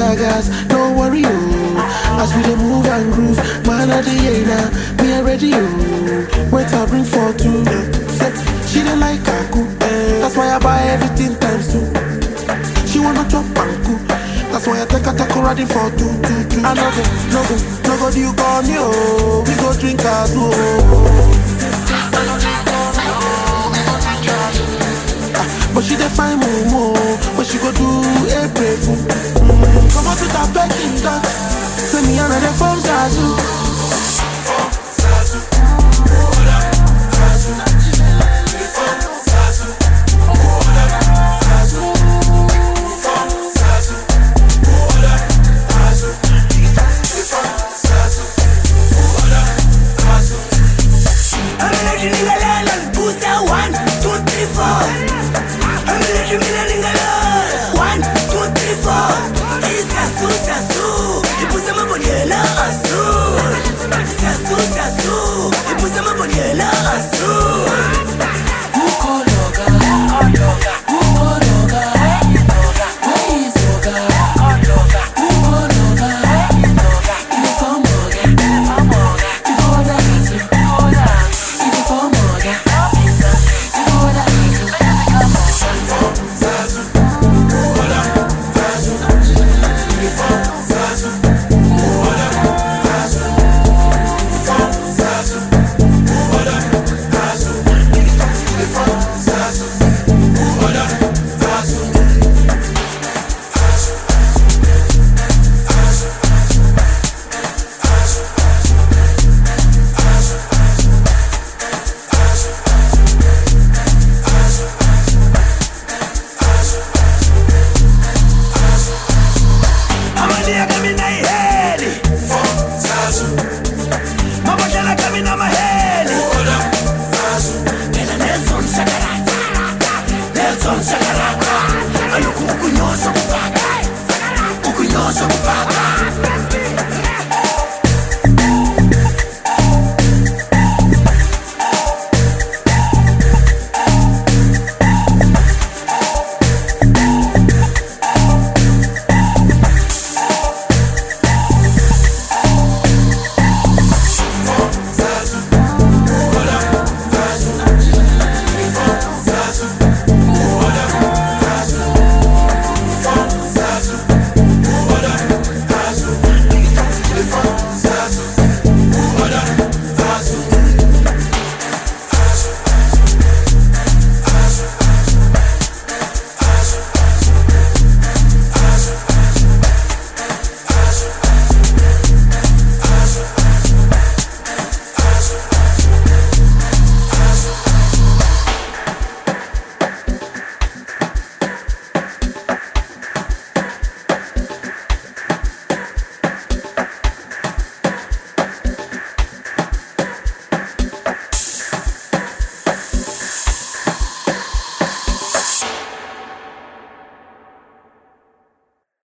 gagas, no worry, oh. As we dey move and groove, man of the year now, me already, oh. Wait, I bring for two. Say, she dey like kaku, that's why I buy everything times two. She wanna chop and cook, that's why I take her take her riding for two, two, two. I no go, no go, no go, do you call me, oh. We go drink as oh. But she dey find momo But she go do a brave fool mm. Come on to that begging dance Say me and the phone Zazu One, two, three, four. Ameleke mina ningalala. One, two, three, four. Isasu, sasu. Iphuse amabhodlela asu. Sasu, sasu. Iphuse amabhodlela asu. Amalia kami na iheli. Mabhodlela kami na maheli. Phela Nelson Shakalaka. Nelson Shakalaka. Alokhu ukunyoza kupaka. Ukunyoza kupaka.